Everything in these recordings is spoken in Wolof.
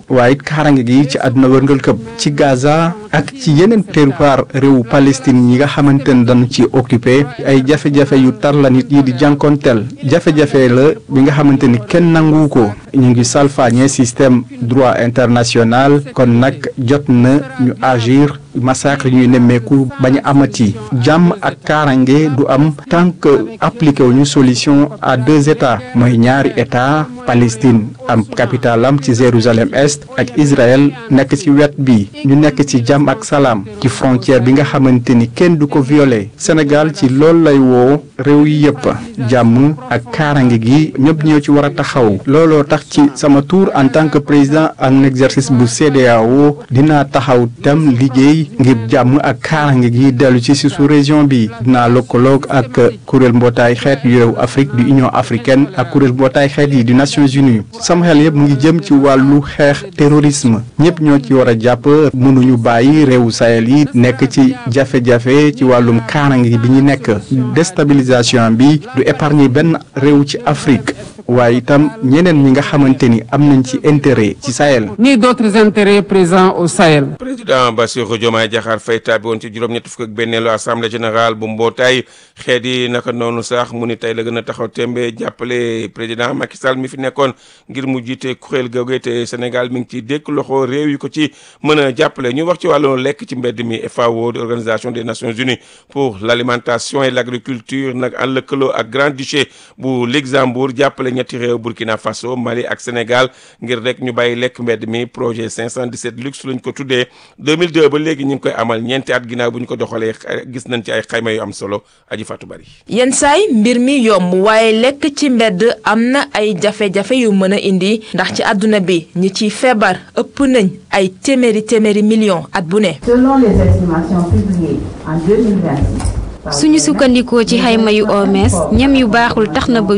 waaye it kaaraange gi ci àdduna wërngal këpp ci Gaza ak ci yeneen territoire réewu Palestine yi nga xamante ne dañu ci occupé ay jafe-jafe yu tar la nit yi di jànkonteel jafe-jafe la bi nga xamante ni kenn nangu ko ñu ngi salfaañe système droit international kon nag jot na ñu agir massacre ñuy nemmeeku bañ a amati jàmm ak kaarange du am tant que appliqué wu ñu solution à deux états mooy ñaari état Palestine am capitale am ci Jérusalem est ak Israël nekk ci wet bi ñu nekk ci jàmm ak salaam ci frontière bi nga xamante ni kenn du ko violé Sénégal ci loolu lay woo réew yi yëpp jàmm ak kaarange gi ñëpp ñoo ci war a taxaw looloo tax ci sama tour en tant que président en exercice bu CEDEAO dinaa taxaw tam liggéey ngir jàmm ak kaarange gi dellu ci si sous région bi dinaa lëkkaloog ak kuréel mbootaay xeet yu réew Afrique du Union africaine ak kuréel mbootaay xeet yi du Nations Unies sama xel yëpp mu ngi jëm ci wàllu xeex terrorisme ñëpp ñoo ci war a jàpp mënuñu bàyyi réewu Sahel yi nekk ci jafe-jafe ci wàllum kaarange bi ñu nekk déstabilisation bi du épargner benn réew ci Afrique waaye itam ñeneen ñi nga xamante ni am nañ ci intérêt ci Sahel. ni d'autres intérêts présents au Sahel. président Bassirou Diomaye Diakhar Faye tàbbi woon ci juróom-ñett fukk ak benneelu assemblée générale bu mbootaay xeet yi naka noonu sax mu ni tey la gën a taxaw tembe jàppale président Macky Sall mi fi nekkoon ngir mu jiite kuréel googu te Sénégal mi ngi ciy dékk loxo réew yi ko ci mën a jàppale ñu wax ci wàllu lekk ci mbedd mi FAO de organisation des Nations Unies pour l'alimentation et l'agriculture nag en lëkkaloo ak Grand-Duché bu Luxembourg jàppale ñetti réew Burkina Faso Mali ak Sénégal ngir rek ñu bàyyi lekk mbedd mi projet 517 luxe lañ ko tuddee 2002 ba léegi ñu ngi koy amal ñeenti at ginnaaw bu ñu ko doxalee gis nañ ci ay xayma yu am solo aji Fatou Bari yenn saay mbir mi yomb waaye lekk ci mbedd am na ay jafe-jafe yu mën a indi ndax ci àdduna bi ñi ciy feebar ëpp nañ ay téeméeri téeméeri millions at bu ne. Selon les estimations publiées en 2026. suñu sukkandikoo ci xayma yu OMS ñam yu baaxul tax na ba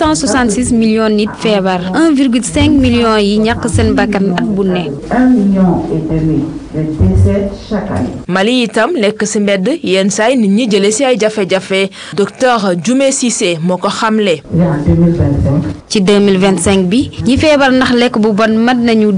866 millions nit feebar 1,5 millions yi ñàkk seen bakkan at bu ne. 1 million et demi de décès chaque année. Mali itam lekk ci mbedd yenn saay nit ñi jële ci ay jafe-jafe docteur Dioumé Cissé moo ko xamle. Et en 2025. ci 2025 bi ñi feebar ndax lekk bu bon mat nañu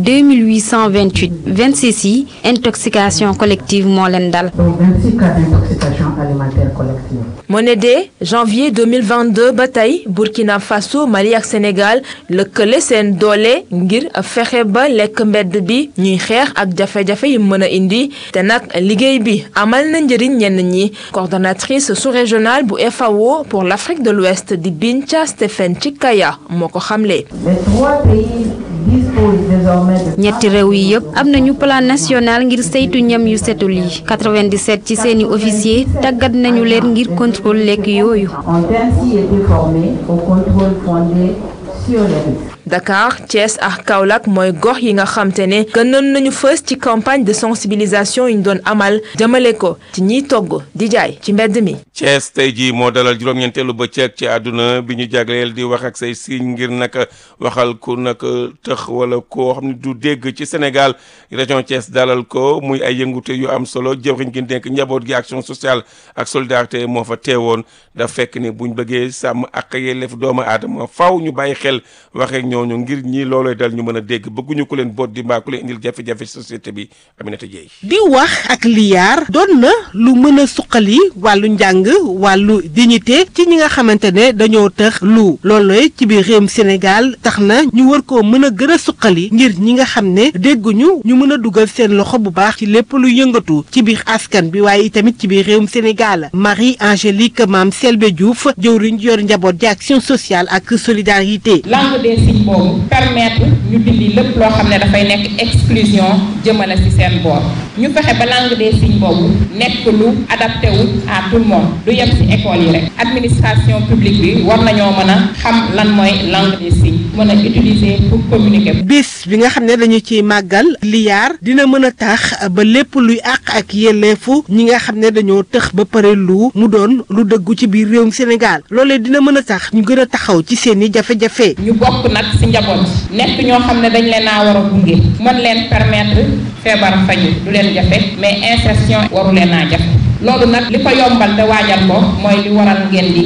2828 26 yi intoxication collective moo leen dal. Donc 26 cas d'intoxication alimentaire collective. moo ne de janvier 2022 ba tey Burkina Faso Mali ak Sénégal lëkkale seen doole ngir fexe ba lekk mbedd bi ñuy xeex ak jafe-jafe yi mën a indi te nag liggéey bi amal na njëriñ ñenn ñi coordonnatrice sous-régionale bu FAO pour l'Afrique de l'Ouest di Binta Stephen Chikaya moo ko xamle. Les trois pays disposent désormais de. ñetti réew yi yëpp am nañu plan national ngir saytu ñam yu setul yi 97 ci seeni officier tàggat nañu leen ngir contrôle lekk yooyu. ont ainsi été formés au contrôle fondé sur les risques. Dakar Thiès ak Kaolack mooy gox yi nga xam te ne gënoon nañu fës ci campagne de sensibilisation yi ñu doon amal jëmale ko ci ñiy togg di jaay ci mbedd mi. Thiès tey jii moo dalal juróom-ñeenteelu bëccëg ci àdduna bi ñu jagleel di wax ak say signe ngir nag waxal ku nag tëx wala koo xam ne du dégg ci Sénégal région Thiès dalal ko muy ay yëngute yu am solo jëwriñ gi dénk njaboot gi action sociale ak solidarité moo fa teewoon da fekk ni buñ bëggee sàmm ak yelleef doomu aadama faw ñu bàyyi xel waxee ñooñu ngir ñii loolooy dal ñu mën a dégg bëgguñu ku leen boot di mbaa ku leen indil jafe-jafe société bi Aminata Dieye di wax ak liyaar doon na lu mën a suqali wàllu njàng wàllu dignité ci ñi nga xamante ne dañoo tëx lu loolooy ci biir réewum Sénégal tax na ñu war koo mën a gën a suqali ngir ñi nga xam ne dégguñu ñu mën a dugal seen loxo bu baax ci lépp lu yëngatu ci biir askan bi waaye itamit ci biir réewum Sénégal Marie Angélique Mame Selbe Diouf jëwriñ yor njaboot di action sociale ak solidarité. langue des signes boobu permettre ñu dindi lépp loo xam ne dafay nekk exclusion jëmale ci seen boor ñu fexe ba langue des signes boobu nekk lu adapté wu à tout le monde du yem ci école yi rek administration publique bi war nañoo mën a xam lan mooy langue des signes mën a utiliser pour communiquer. bis bi nga xam ne dañu ciy màggal liyaar dina mën a tax ba lépp luy àq ak yelleefu ñi nga xam ne dañoo tëx ba pare lu mu doon lu dëggu ci biir réewum Sénégal loolee dina mën a tax ñu gën a taxaw ci seeni jafe-jafe. ñu bokk nag ci njaboot nekk ñoo xam ne dañ leen a war a gunge mën leen permettre feebar faju du leen jafe mais insertion waru leen a jafe loolu nag li ko yombal te waajal ko mooy li waral ngeen di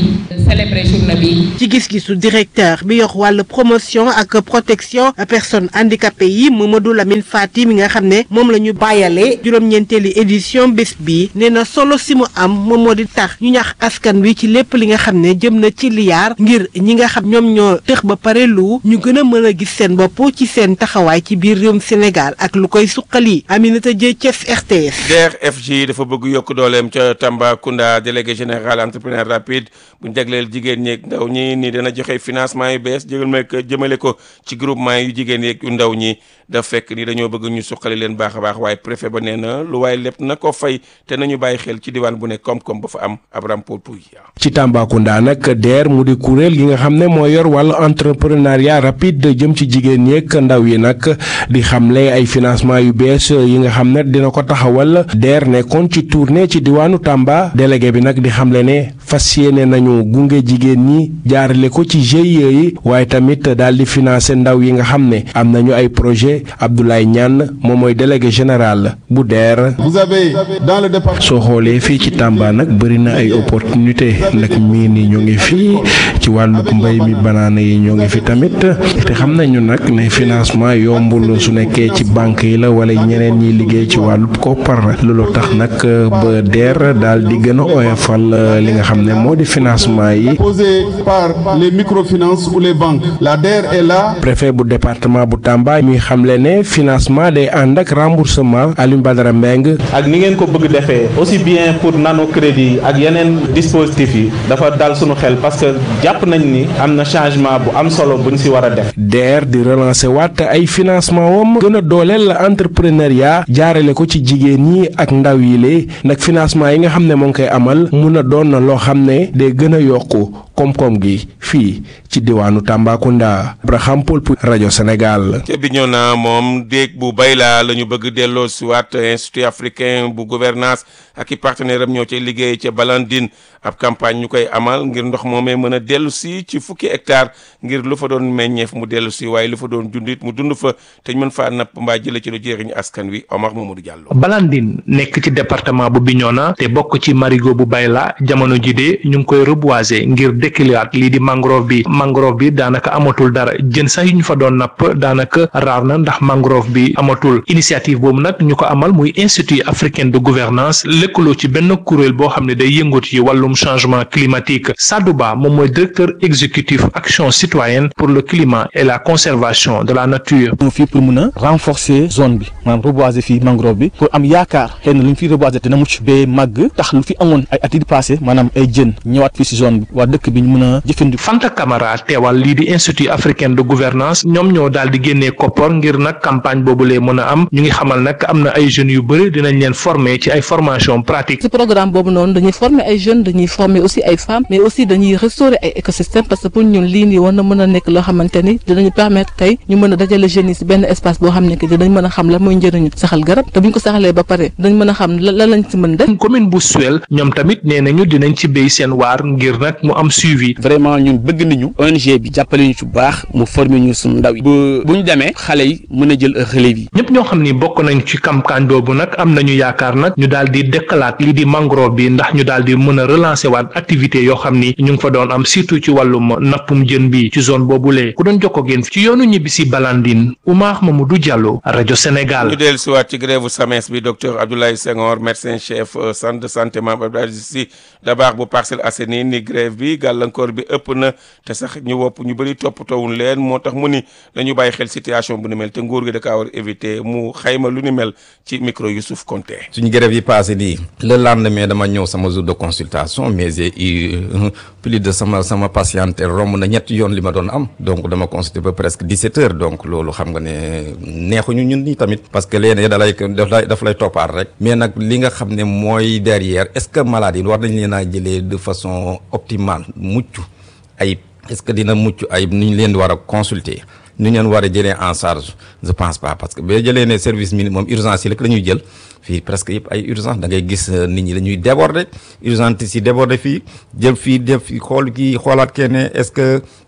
célébrer journée bi. ci gis-gisu directeur bi yor wàllu promotion ak protection personnes handicapées yi Mamadou Lamine Fati mi nga xam ne moom la ñu bàyyale juróom-ñeenteeli édition bés bi nee na solo si mu am moom moo di tax ñu ñax askan wi ci lépp li nga xam ne jëm na ci liyaar ngir ñi nga xam ñoom ñoo tëx ba pare lu ñu gën a mën a gis seen bopp ci seen taxawaay ci biir réewum Sénégal ak lu koy suqali Aminata Dieng Thiès RTS. DER/FJ dafa bëgg yokk dooleem ca Tambacounda délégué général entrepreneur rapide bu jagleel jigéen ñeeg ndaw ñi ni dana joxe financement yu bees jëgal jëmale ko ci groupement yu jigéen yeeg yu ndaw ñi daf fekk ni dañoo bëgg ñu suqali leen baax a baax waaye préfet ba nee na lu waaye lépp na ko fay te nañu bàyyi xel ci diwaan bu ne koom-koom ba fa am Abraham Pouy ci Tambacounda nag DER mu di kuréel gi nga xam ne moo yor wàllu entrepreneuriat rapide jëm ci jigéen ñeeg ndaw yi nag di xamle ay financement yu bees yi nga xam ne dina ko taxawal DER nekkoon ci tournée ci diwaanu Tamba délégué bi nag di xamle ne fas yéene nañu gunge jigéen ñi jaarale ko ci GIE yi waaye tamit daal di financer ndaw yi nga xam ne am nañu ay projet Abdoulaye Niane moom mooy délégué général bu DER. vous avez dans le département. soo xoolee fii ci Tamba nag bëri na ay opportunité nag mii ni ñu ngi fii ci wàllu mbay mi banaana yi ñoo ngi fi tamit te xam nañu nag ne financement yombul su nekkee ci banque yi la wala ñeneen ñiy liggéey ci wàllu koppar loolu tax nag ba DER daal di gën a oyofal li nga xam ne moo di financement yi. posé par les microfinances ou les banques la DER est là. préfet bu département bu Tamba mi xamle ne financement day ànd ak remboursement Alioune Badara Mbengue ak ni ngeen ko bëgg defee aussi bien pour nano crédit ak yeneen dispositifs yi dafa dal suñu xel parce que jàpp nañ ni am na changement bu am solo buñ si war a def. DER di relancer waat ay financement wam gën a dooleel entrepreneuriat jaarale ko ci jigéen ñi ak ndaw yi lee nag financement yi nga xam ne moo ngi koy amal mun a doon na loo xam ne day gën a yokku koom-koom gi fii ci diwaanu Tambacounda Abraham Paul pour rajo Sénégal. ca Bignona moom déeg bu bay laa la ñu bëgg delloo si waat institut africain bu gouvernance ak i partenaire am ñoo cay liggéey ca Balandine ab campagne ñu koy amal ngir ndox moomee mën a dellu si ci fukki hectare ngir lu fa doon meññeef mu dellu si waaye lu fa doon dundit mu dund fa te ñu mën faa napp mbaa jële ci lu jëriñ askan wi Omar Mamadou Diallo. Balandine nekk ci département bu Bignona te bokk ci marigot bu Bayla jamono ji de ñu ngi koy reboiser ngir dëkkiliwaat lii di mangrove bi mangrove bi daanaka amatul dara jën sax yu ñu fa doon napp daanaka raar na ndax mangrove bi amatul initiative boobu nag ñu ko amal muy institut africain de gouvernance lëkkaloo ci benn kuréel boo xam ne day yëngatu ci wàllum changement climatique Sadou Ba moom mooy directeur exécutif action citoyenne pour le climat et la conservation de la nature. fii pour mun a renforcer zone bi maanaam reboiser fii mangrove bi pour am yaakaar xëy na lu ñu fi reboiser dina mucc ba màgg tax lu fi amoon ay at yi passé maanaam ay jën ñëwaat fii si zone bi waa dëkk bi ñu mun a jëfandiku. Fanta Camara teewal lii di institut africain de gouvernance ñoom ñoo daal di génnee koppar ngir nag campagne boobu lee mën a am ñu ngi xamal nag am na ay jeunes yu bëri dinañ leen former ci ay formation pratique. ci programme boobu noonu dañuy former ay jeunes dañuy former aussi ay femmes mais aussi dañuy restaurer ay écosystème parce que pour ñun lii nii war na mën a nekk loo xamante ni dinañu permettre tey ñu mën a dajale jeunes yi si benn espace boo xam ne que dinañ mën a xam la mooy njëriñu saxal garab te bu ñu ko saxalee ba pare dinañ mën a xam la lañ si mën def. commune bu Suel ñoom tamit nee nañu dinañ ci béy seen waar ngir nag mu am suivi. vraiment ñun bëgg nañu ONG bi jàppale ñu ci bu baax mu former ñu suñu ndaw yi bu bu ñu demee xale yi mën a jël relève yi. ñëpp ñoo xam ni bokk nañ ci campagne boobu nag am nañu yaakaar nag ñu daal di dëkkalaat lii di mangrove bi ndax ñu daal di mën a relancer waat activité yoo xam ni ñu ngi fa doon am surtout ci wàllum nappum jën bi ci zone boobulee ku doon jokkoo génn ci yoonu ñibbi si Balandine Oumar Mamadou Diallo rajo Sénégal. ñu dellu si waat ci grève SAMES bi docteur Abdoulaye Senghor médecin chef centre de santé Mame Abdou Aziz Sy Dabakh bu Parcelles Assainies ni grève bi gàllankoor bi ëpp na te sax ñu wopp ñu bëri toppatoowuñ leen moo tax mu ni dañu bàyyi xel situation bu ni mel te nguur gi da kaa war éviter mu xayma lu ni mel ci micro Youssouf Konté. suñu grève yi passé nii le lendemain dama ñëw sama jour de consultation mais j'ai eu plus de sama sama patiente romb na ñetti yoon li ma doon am donc dama consulté ba presque 17 heures donc loolu xam nga ne neexuñu ñun ñi tamit parce que léeg-léeg da lay daf lay daf lay toppaat rek mais nag li nga xam ne mooy derrière est-ce que malade yi war nañ leen a jëlee de façon optimale mucc ayib est-ce que dina mucc ayib ni ñu leen di war a consulter ni ñu leen war a jëlee en charge je pense pas parce que boo jëlee ne service minimum urgence yi rek la ñuy jël fii presque yëpp ay urgence da ngay gis nit ñi dañuy déborder urgence si déborder fii jël fii def fii xool kii xoolaat kenn est-ce que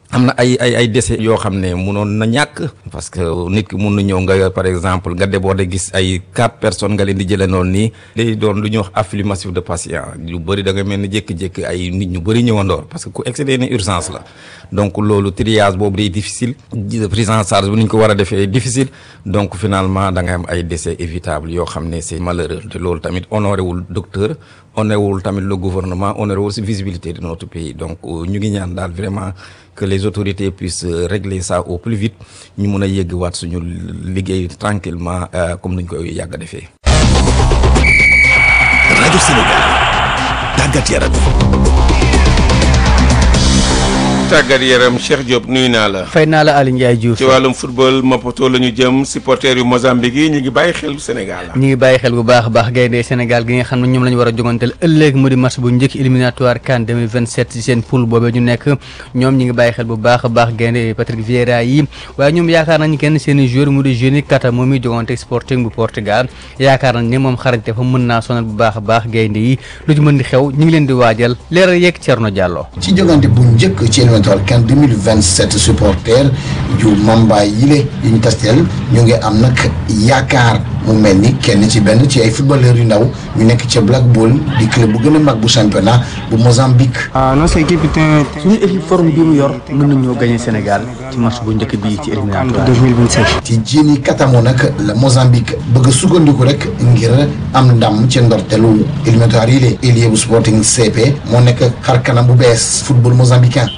am na ay ay ay décès yoo xam ne munoon na ñàkk parce que nit ki mun na ñëw nga par exemple nga déborde gis ay quatre personnes nga leen di jëlee noonu nii day doon lu ñuy wax afflux massif de patients yu bëri da nga mel ni jékki-jékki ay nit ñu bëri ñëwandoor parce que ku excédé ni urgence la donc loolu triage boobu day difficile prise en charge bu ni ñu ko war a defee difficile donc finalement da nga am ay décès évitables yoo xam ne c'est malheureux te loolu tamit honoré wul docteur honoré wul tamit le gouvernement honoré wul si visibilité de notre pays donc ñu ngi ñaan daal vraiment que les autorités puissent régler ça au plus vite ñu mun a yegg waat suñu liggéey tranquillement comme nañ koy yàgg a defee. rajo Sénégal tàggat yaram. tàggat yaram Cheikh Diop nuyu naa la. fay naa la Aliou Ndiaye Diouf. ci wàllum football Maputo la ñu jëm supporters yu Mozambique yi ñu ngi bàyyi xel Sénégal. ñu ngi bàyyi xel bu baax a baax gaynde Sénégal gi nga xam ne ñoom la ñu war a joganteel ëllëg mu di match bu njëkk éliminatoire CAN 2027 ci seen poule boobee ñu nekk ñoom ñi ngi bàyyi xel bu baax a baax gaynde Patrick Vieira yi waaye ñoom yaakaar nañu kenn seen i joueur mu di Joni Kata moom mi jogante Sporting bu Portugal yaakaar nañ ne moom xarañte fa mën naa sonal bu baax a baax gaynde yi lu ci mën di xew ñu ngi leen di waajal leeral yeeg Thierno Diallo ci jogante bu njëkk ci éliminatoire CAN 27 supporters yu Mamba yile yu ñu tasteel ñu ngi am nag yaakaar mu mel ni kenn ci benn ci ay footballeurs yu ndaw ñu nekk ca Black Ball di club bu gën a mag bu championnat bu Mozambique. suñu équipe forme bi mu yor mën nañoo gagné Sénégal ci match bu njëkk bii ci éliminatoire 2027. ci Jini Katamo nag la Mozambique bëgg a sukkandiku rek ngir am ndam ci ndortelu éliminatoire yi lee ailier bu Sporting CP moo nekk xar kanam bu bees football mozambicain.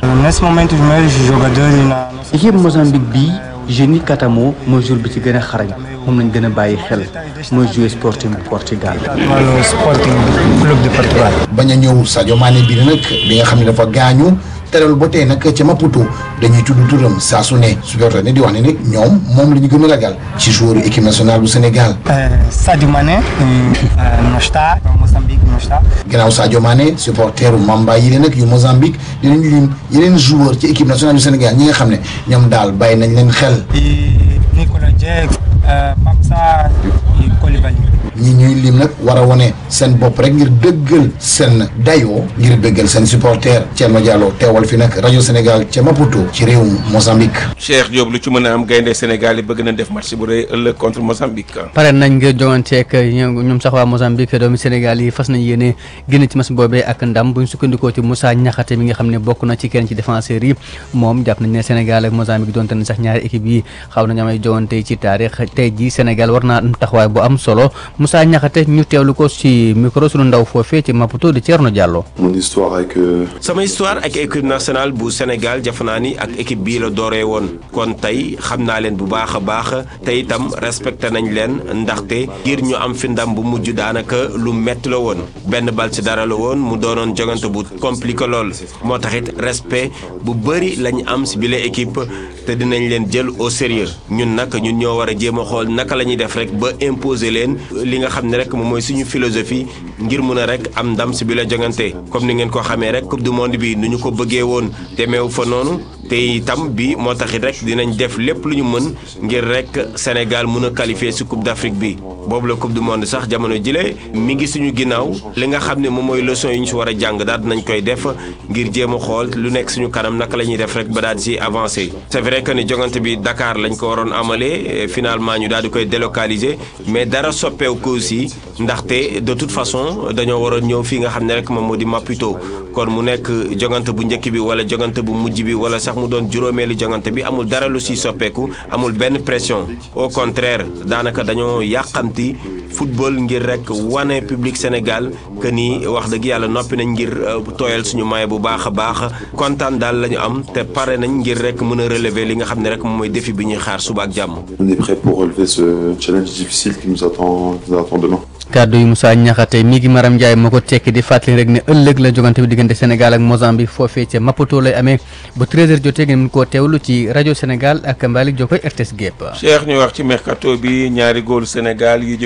équipe Mozambique bii Jeni Katamo mooy jour bi ci gën a xarañ moom lañ gën a bàyyi xel mooy jouer Sporting bu Portugal. wàllu Sporting club de Portugal. bañ a ñëw Sadio Mané bi nag bi nga xam ne dafa gaañu teral ba tey nag ca Maputo dañuy tudd turam saa su ne supporter ne di wax ne nag ñoom moom la ñu gën a ragal ci joueur équipe nationale bu Sénégal. Sadio Mané não está Moçambique não está. gannaaw Sadio Mané supporteru Mamba yi leen nag yu Mozambique dinañ lim yeneen joueur ci équipe nationale du Sénégal ñi nga xam ne ñoom daal bàyyi nañ leen xel. Nicolas Jackson Pape Sarr et Koulibaly. ñi ñuy lim nag war a wone seen bopp rek ngir dëggal seen dayoo ngir dëggal seen supporter Thierno Diallo teewal fi nag rajo Sénégal ca Maputo ci réewum Mozambique. Cheikh Diop lu ci mën a am gaynde Sénégal yi bëgg na def match bu rëy ëllëg contre Mozambique. pare nañ ngir joŋanteeg ñoom sax waa Mozambique doomi Sénégal yi fas nañ yéene génn ci match boobee ak ndam buñ sukkandikoo ci Moussa Niakhaté mi nga xam ne bokk na ci kenn ci défenseurs yi moom jàpp nañ ne Sénégal ak Mozambique donte ne sax ñaari équipe yi xaw nañu amay joŋante ci taarix tey ji Sénégal war naa am taxawaay bu am solo Moussa Niakhaté ñu teewlu ko ci micro sunu ndaw foofee ci Maputo di Thierno Diallo. mon histoire avec. sama histoire ak équipe nationale bu Sénégal jafe naa ni ak équipe bii la dooree woon kon tey xam naa leen bu baax a baax te itam respecté nañ leen ndaxte ngir ñu am fi ndam bu mujj daanaka lu metti la woon benn bal ci dara la woon mu doonoon jogante bu compliqué lool moo taxit respect bu bëri lañ am si bile équipe te dinañ leen jël au sérieux ñun nag ñun ñoo war a jéem a xool naka la ñuy def rek ba imposer leen li nga xam ne rek moom mooy suñu philosophie ngir mun a rek am ndam si bi la jongante comme ni ngeen ko xamee rek coupe du monde bi nu ñu ko bëggee woon demeewu fa noonu te itam bi moo taxit rek dinañ def lépp lu ñu mën ngir rek Sénégal mun a qualifier si coupe d'Afrique bi boobu la coupe du monde sax jamono jile mi ngi suñu ginnaaw li nga xam ne moom mooy leçon yi ñu si war a jàng daal dinañ koy def ngir jéem a xool lu nekk suñu kanam naka la ñuy def rek ba daal di si avancer c'est vrai que ni jongante bi Dakar lañ ko waroon amalee finalement ñu daal di koy délocaliser mais dara soppeeku ko aussi ndaxte de toute façon dañoo waroon ñëw fii nga xam ne rek moom moo di Maputo kon mu nekk jongante bu njëkk bi wala jongante bu mujj bi wala sax mu doon juróomeelu jongante bi amul dara lu si soppeeku amul benn pression au contraire daanaka dañoo yàqamti football ngir rek wane public Sénégal que ni wax dëgg yàlla noppi nañ ngir tooyal suñu maye bu baax a baax kontaan daal la ñu am te pare nañ ngir rek mën a relever li nga xam ne rek moom mooy défi bi ñuy xaar suba ak jàmm. On est prêt pour relever ce challenge difficile qui nous attend, qui nous attend demain. kàddu yu Moussa Niakhaté mi ngi Maram Ndiaye moo ko tekki di fàttali rek ne ëllëg la jogante bi diggante Sénégal ak Mozambique foofee ca Maputo lay amee ba 13h jotee ngeen mën koo teewlu ci rajo Sénégal ak Mbalik Jokoy RTS Gépp Cheikh ñu wax ci mercato bi ñaari góolu Sénégal yu jóge ci club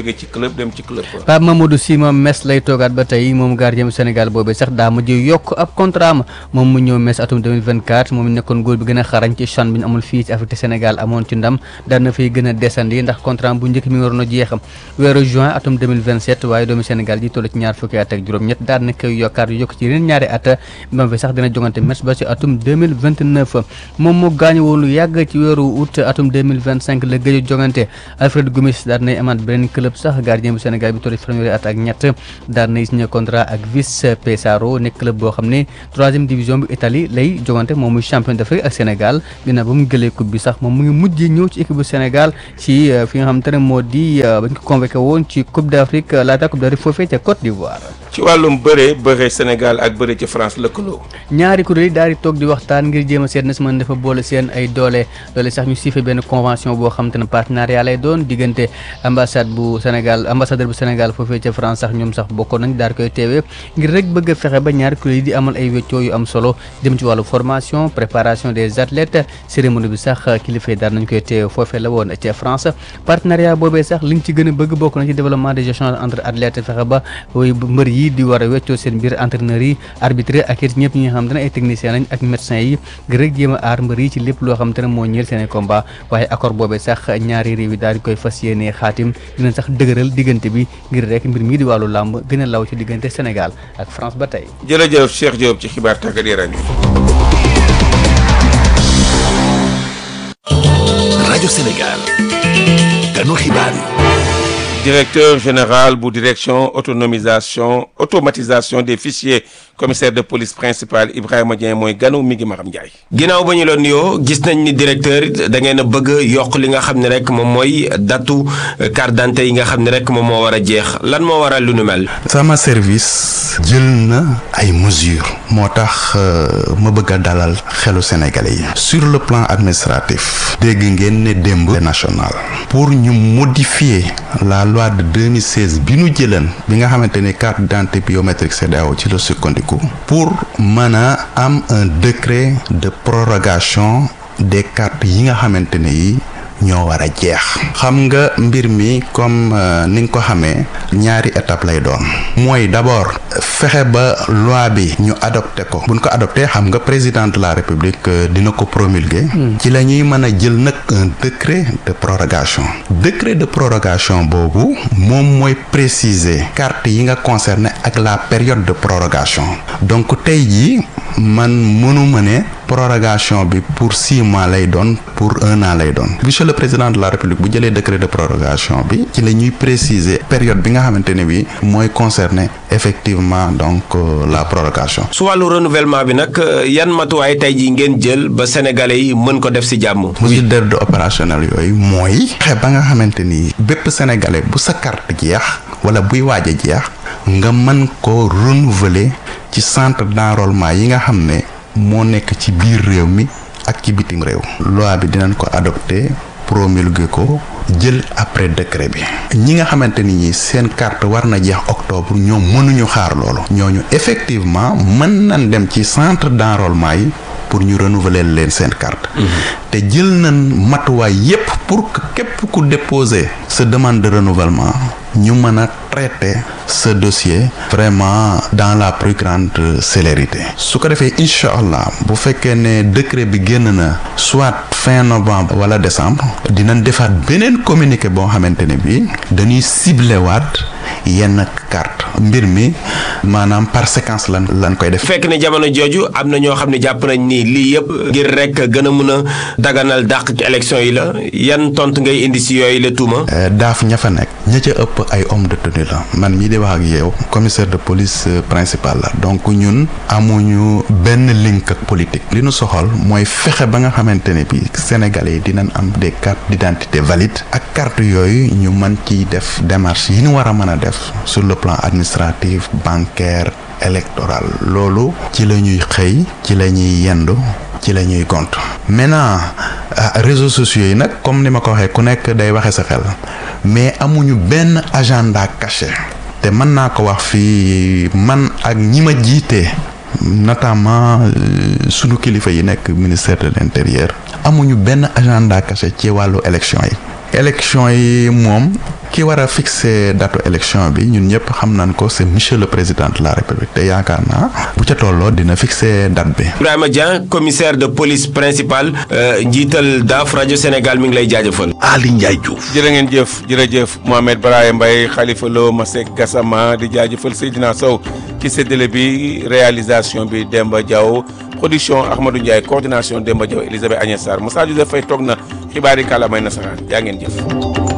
club dem ci club quoi. Pape Mamadou Sy moom Metz lay toogaat ba tey moom gardien bu Sénégal boobee sax daa mujj yokk ab contrat am moom mu ñëw Metz atum 2024 moom nekkoon góor bi gën a xarañ ci CHAN bi ñu amul fii ci Afrique te Sénégal amoon ci ndam daan na fay gën a desandi ndax contrat bu njëkk mi ngi waroon a jeex weeru juin atum 2027 waaye doomu Sénégal ji toll ci ñaar fukki at ak juróom-ñett daan na koy yokkaat yokk ci yeneen ñaari at ba fi sax dina jongante Metz ba ci atum 2029 moom mu gaañu woon lu yàgg ci weeru août atum 2025 la gëj a jongante Alfred Gomis daan nay amaat beneen club sax gardien bu Sénégal bi toll ci fanweeri at ak ñett daan nay signé contrat ak Vice Pesaro nekk club boo xam ne troisième division bu Italie lay jongante moom muy champion d'Afrique ak Sénégal dina ba mu jëlee coupe bi sax moom mu ngi mujjee ñëw ci équipe bu Sénégal ci fi nga xam te ne moo di bañ ko convoqué woon ci coupe d'Afrique laata coupe d'Afrique foofee ca Côte d'Ivoire. ci wàllum bëre bëre Sénégal ak bëre ci France lëkkaloo. ñaari kuréel yi daal di toog di waxtaan ngir jéem a seet na si mën dafa boole seen ay doole doole sax ñu siifee benn convention boo xam te ne partenariat lay doon diggante ambassade bu Sénégal ambassadeur bu Sénégal foofee ca France sax ñoom sax bokkoon nañ daal di koy teewee ngir rek bëgg a fexe ba ñaari kuréel yi di amal ay weccoo yu am solo jëm ci wàllu formation préparation des athlètes cérémonie bi sax kilifa yi daal nañ koy teewee foofee la woon ca France partenariat boobee sax liñ ci gën a bëgg bokk na ci développement des échanges entre athlètes fexe ba mbër yi di war a weccoo seen biir entraîneurs yi arbitre ak it ñëpp ñi nga xam te ne ay techniciens lañ ak médecins yi ngir rek jéem a aar mbër yi ci lépp loo xam te ne moo ñeel seen i combat waaye accord boobee sax ñaari réew yi daal di koy fas yéenee xaatim dina sax dëgëral diggante bi ngir rek mbir mii di wàllu làmb gën a law ci diggante Sénégal ak France ba tey. jërëjëf Cheikh Diop ci xibaar tàggat yaram yi. rajo Sénégal ganu xibaar yi. directeur général bu direction autonomisation automatisation des fichiers commissaire de police principal Ibrahima Dieng mooy ganu mi ngi Maram Ndiaye. ginnaaw ba ñu la nuyoo gis nañ ni directeur da ngeen a bëgg yokk li nga xam ne rek moom mooy datu carte d'identité yi nga xam ne rek moom moo war a jeex lan moo waral lu nu mel. sama service jël na ay mesures moo tax ma bëgg a dalal xelu sénégalais yi sur le plan administratif dégg ngeen ne démb national pour ñu modifier la loi de 2016 bi nu jëlan bi nga xamante ni carte d'identité biométrique CEDEAO ci la sukkandiku pour mën a am un décret de prorogation des cartes yi nga xamante ne yi ñoo war a jeex xam nga mbir mi comme ni nga ko xamee ñaari étape lay doon mooy d'abord fexe ba loi bi ñu adopté ko buñ ko adopté xam nga président de la république dina ko promulguer ci la ñuy mën a jël nag un décret de prorogation décret de prorogation boobu moom mooy préciser carte yi nga concerné ak la période de prorogation donc tey jii man mënuma ne prorogation bi pour six mois lay doon pour un an lay doon monsieur le président de la république bu jëlee décret de prorogation bi ci la ñuy préciser période bi nga xamante ne bi mooy concerner effectivement donc euh, la prorogation. su wàllu renouvellement bi nag yan matuwaay tey jii ngeen jël ba sénégalais yi mën ko def ci jàmm. mesure d'ordre opérationnel yooyu mooy. fexe ba nga xamante ni bépp sénégalais bu sa carte jeex wala buy waaj a jeex nga mën ko renouveler ci centre d'enrôlement yi nga xam ne. moo nekk ci biir réew mi ak ci bitim réew loi bi dinañ ko adopté promulgué ko jël après décret bi ñi nga xamante ni ñi seen carte war na jeex octobre ñoom mënuñu xaar loolu ñooñu effectivement mën nañ dem ci centre d'enrôlement yi pour ñu renouveler leen seen carte te jël nañ matuwaay yépp pour que képp ku déposer sa demande de renouvellement ñu mën a traiter ce dossier vraiment dans la plus grande célérité su ko defee incha allah bu fekkee ne décret bi génn na soit fin novembre wala décembre dinañ defaat beneen communiqué boo xamante ne bi dañuy ciblé waat yenn carte mbir mi maanaam par séquence lan lan koy def. fekk ne jamono jooju am na ñoo xam ne jàpp nañ ni lii yëpp ngir rek gën a mën a daganal dàq ci élection yi la yan tontu ngay indi si yooyu la tuuma. daaf ña fa nekk ña ca ëpp ay homme de tenue la man mii di wax ak yow commissaire de police principal la donc ñun amuñu benn link ak politique li nu soxal mooy fexe ba nga xamante ne bi sénégalais yi dinañ am des cartes d'identité valides ak carte yooyu ñu mën ciy def démarche yi ñu war a mën a def sur le plan administratif bancaire électoral loolu ci la ñuy xëy ci la ñuy yendu ci la ñuy gont maintenant réseaux sociaux yi nag comme ni ma ko waxee ku nekk day waxe sa xel mais amuñu benn agenda caché te mën naa ko wax fii man ak ñi ma jiite notamment sunu kilifa yi nekk ministère de l'intérieur amuñu benn agenda caché ci wàllu élection yi élection yi moom ki war a fixer datu élection bi ñun ñëpp xam nañ ko c'est monsieur le président de la république te yaakaar naa bu ca tolloo dina fixer date bi. Ibrahima Dieng commissaire de police principal njiital DAF rajo Sénégal mi ngi lay jaajëfal. Ali Ndiaye Diouf. jërë ngeen jëf jërëjëf Mohamed Baraye Mbaye Khalifa Lo Masek Gassama di jaajëfal Seydina Sow ci séddale bi réalisation bi Demba Diaw production Ahmadou Ndiaye coordination Demba Diaw Elisabeth Agnès Sarr Moussa Joseph Faye toog na xibaari kàllaamay nasaraan jaa ngeen jëf.